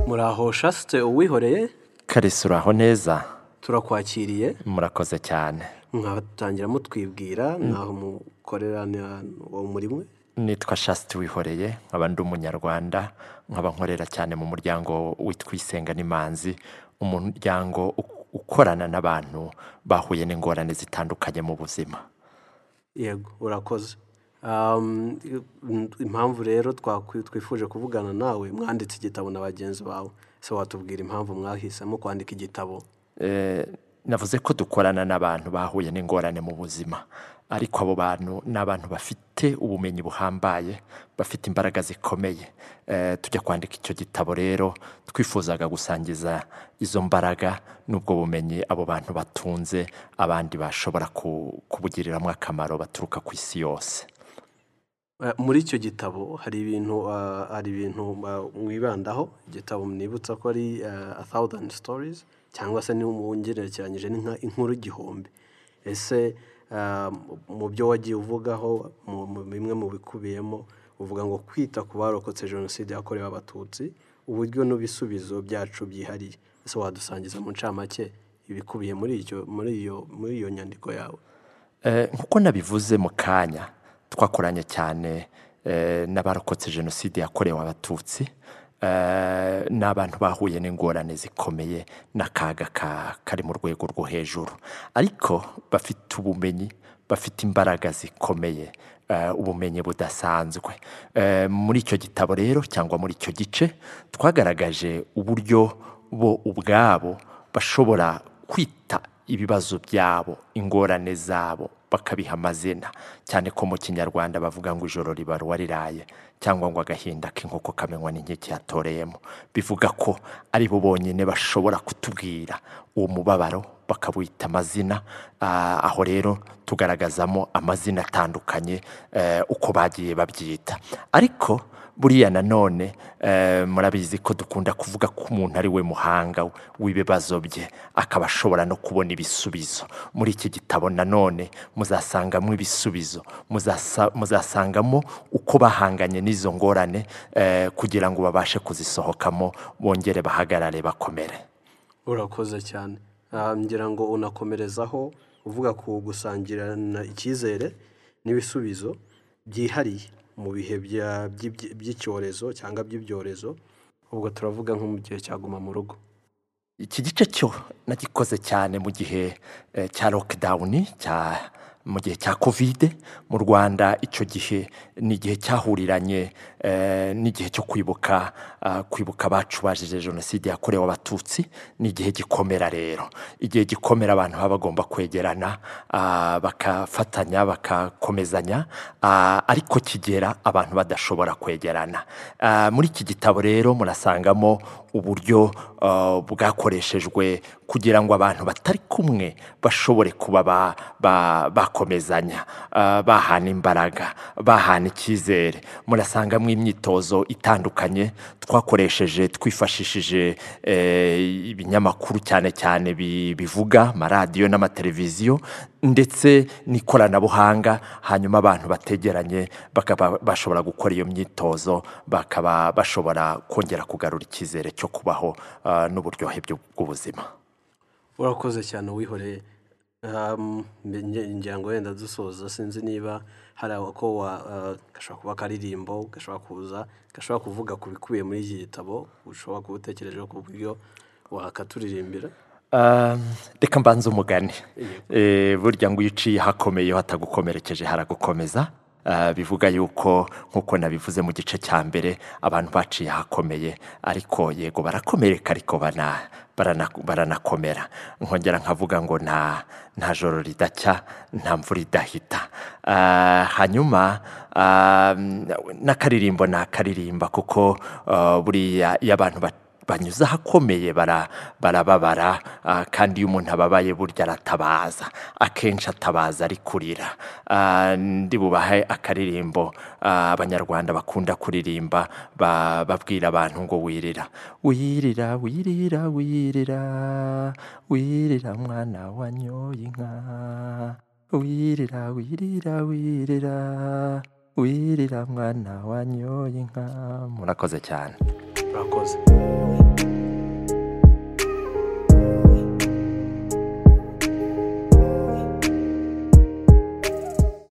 Oshaste uwihoreye karisuraho neza turakwakiriye murakoze cyane mwatangira mutwibwira ntaho mukorera uwo murimo nitwa shasiti wihoreye nkaba ndi umunyarwanda nkaba nkorera cyane mu muryango witwa isenga n'imanzi umuryango u- ukorana n'abantu bahuye n'ingorane zitandukanye mu buzima yego urakoze Um, impamvu rero twakwi- twifuje kuvugana nawe mwanditse igitabo na bagenzi bawe se watubwira impamvu mwahisemo kwandika igitabo Eh, navuze ko dukorana n'abantu bahuye n'ingorane mu buzima ariko abo bantu ni abantu bafite ubumenyi buhambaye bafite imbaraga zikomeye Eh, tujya kwandika icyo gitabo rero twifuzaga gusangiza izo mbaraga n'ubwo bumenyi abo bantu batunze abandi bashobora ku- kubugiriramo akamaro baturuka ku isi yose Eh, muri icyo gitabo hari ibintu ah, hari ibintu ah, mwibandaho igitabo mwibutsa ko ari ah, a thousand stories cyangwa se niba mu ngerekeranyije ni nka inkuru igihumbi ese ah, mu byo wagiye uvugaho mu mu- bimwe mu bikubiyemo uvuga ngo kwita ku barokotse jenoside yakorewe abatutsi uburyo n'ibisubizo byacu byihariye ese wadusangiza mu ncamake ibikubiye muri icyo muri iyo muri iyo nyandiko yawe Eh, nkuko nabivuze mu kanya twakoranye cyane eh, n'abarokotse jenoside yakorewe abatutsi eh, n'abantu bahuye n'ingorane zikomeye n'akaga ka- kari mu rwego rwo hejuru ariko bafite ubumenyi bafite imbaraga zikomeye eh, ubumenyi budasanzwe Eh, muri icyo gitabo rero cyangwa muri icyo gice twagaragaje uburyo bo ubwabo bashobora kwita ibibazo byabo ingorane zabo bakabiha amazina cyane ko mu kinyarwanda bavuga ngo ijoro ribaruwa riraye cyangwa ngo agahinda k'inkoko kamenywa n'inkeke yatoreyemo bivuga ko ari bo bonyine bashobora kutubwira uwo mubabaro bakawita amazina Ah, aho rero tugaragazamo amazina atandukanye eh, uko bagiye babyita ariko buriya nanone eh, murabizi ko dukunda kuvuga ko umuntu ari we muhanga w'ibibazo bye akaba ashobora no kubona ibisubizo muri iki gitabo nanone muzasangamo ibisubizo muzasa- muzasangamo uko bahanganye n'izo ngorane eh, kugira ngo babashe kuzisohokamo bongere bahagarare bakomere urakoze cyane Ah, ngira ngo unakomerezaho uvuga ku gusangirana icyizere n'ibisubizo byihariye mu bihe bya- by'ibyi- by'icyorezo cyangwa by'ibyorezo ubwo turavuga nko mu gihe cyaguma mu rugo iki gice cyo nagikoze cyane mu gihe eh, cya lockdown cya mu gihe cya covid mu rwanda icyo gihe ni igihe cyahuriranye eh, n'igihe cyo kwibuka ah, kwibuka abacu bazize jenoside yakorewe abatutsi ni igihe gikomera rero igihe gikomera abantu baba bagomba kwegerana ah, bakafatanya bakakomezanya ah, ariko kigera abantu badashobora kwegerana Ah, muri iki gitabo rero murasangamo uburyo ah, bwakoreshejwe kugira ngo abantu batari kumwe bashobore kuba ba- ba- bakomezanya ah, bahana imbaraga bahana icyizere murasangamo imyitozo itandukanye twakoresheje twifashishije eh, ibinyamakuru cyane cyane bi- bivuga amaradiyo n'amateleviziyo ndetse n'ikoranabuhanga hanyuma abantu bategeranye bakaba bashobora gukora iyo myitozo bakaba bashobora kongera kugarura icyizere cyo kubaho ah, n'uburyohe bw'u- bw'ubuzima urakoze cyane uwihoreye Um, nge- ngira ngo wenda dusoza sinzi niba hari ako wa ah, gashobora kuba akaririmbo gashobora kuza gashobora kuvuga ku bikubiye muri iki gitabo ushobora kuba utekereje ku buryo wakaturirimba Ah, reka mbanze umugani Eh, burya ngo iyo uciye hakomeye hatagukomerekeje haragukomeza Ah, bivuga yuko nk'uko nabivuze mu gice cya mbere abantu baciye hakomeye ariko yego barakomereka ariko bana- barana- baranakomera nkongera nkavuga ngo nta nta joro ridacya nta mvura idahita Ah, hanyuma ah, n'akaririmbo nakaririmba kuko ah, buriya iyo abantu bat- banyuze ahakomeye bara- barababara ah, kandi iyo umuntu ababaye burya aratabaza akenshi atabaza ari kurira Ah, ndi bubahe akaririmbo ah, abanyarwanda bakunda kuririmba ba- babwira abantu ngo wirira wirira wirira wirira wirira mwana wanyoye inka wirira wirira wirira wirira mwana wanyoye inka murakoze cyane urakoze